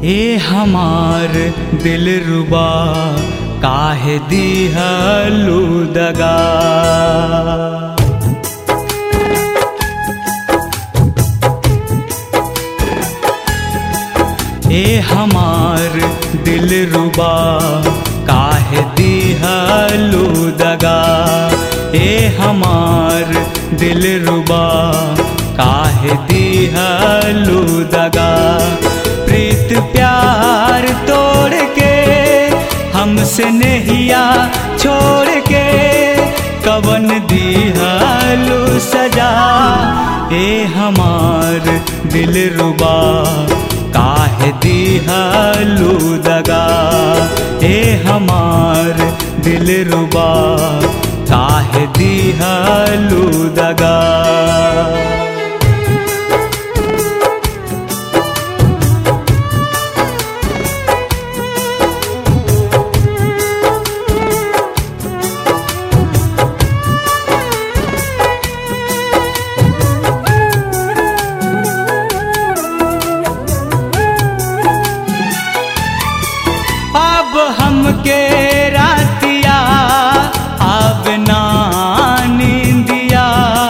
ए हमार दिल रुबा काहे दिहलू दगा ए हमार दिल रुबा काहे दिहलू दगा ए हमार दिल रुबा काहे दिहलू दगा प्रीत प्यार तोड़ के हमसे नहिया छोड़ के कवन दिहलू सजा ए हमार दिल रुबा काहे दिहलू दगा ए हमार दिल रुबा काहे दिहलू दगा अब हमके रातिया अब ना नींदिया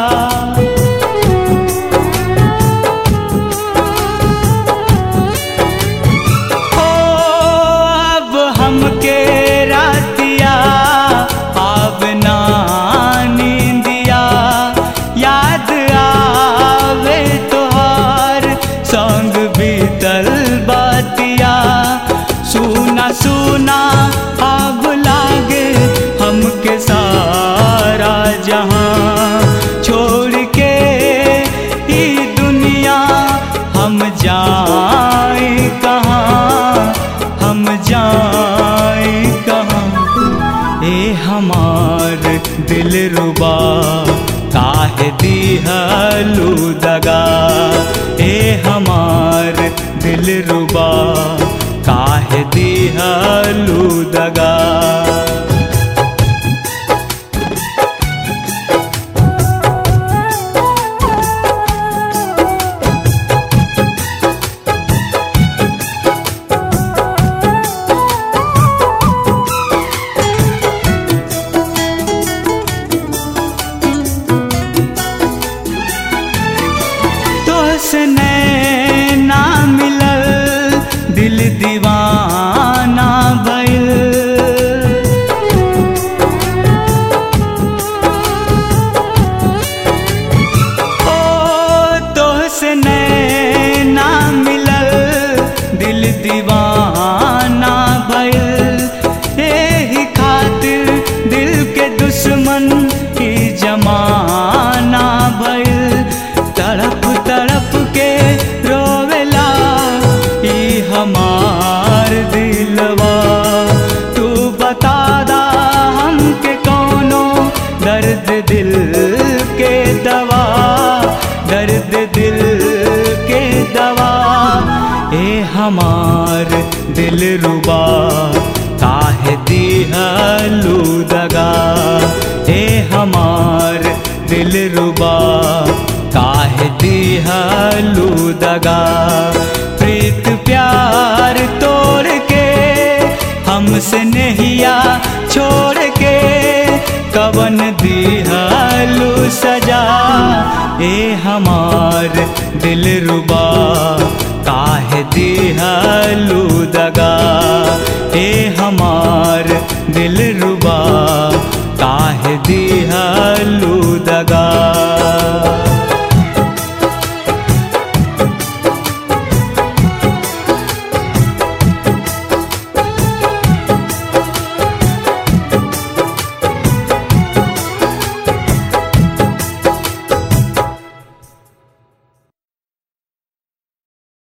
ओ अब हमके रातिया अब ना नींदिया याद आवे तोहार संग बीतल बातिया सुना सुना अब लागे हमके सारा जहां छोड़ के ई दुनिया हम जाए कहाँ हम जाए कहाँ ए हमार दिल रुबा काहे दिहलू दगा ए हमार दिल रुबा काहे दिहलू दगा तोसने ना मिलल दिल दीवाना भइल ओ तोसने ना मिलल दिल दीवाना भइल एही खातिर दिल के दुश्मन की जमाना भइल तड़प तड़प के रोवेला ई हमार दिलवा तू बता दा हमके कौनो दर्द दिल के दवा दर्द दिल के दवा ए हमार दिल रुबा काहे दिहलू दगा ए हमार दिल रुबा काहे दिहलू दगा प्रीत प्यार तोड़ के हमसे नहिया छोड़ के कवन दिहलू सजा ए हमार दिल रुबा काहे दिहलू दगा ए हमार दिल रुबा काहे दिहलू दगा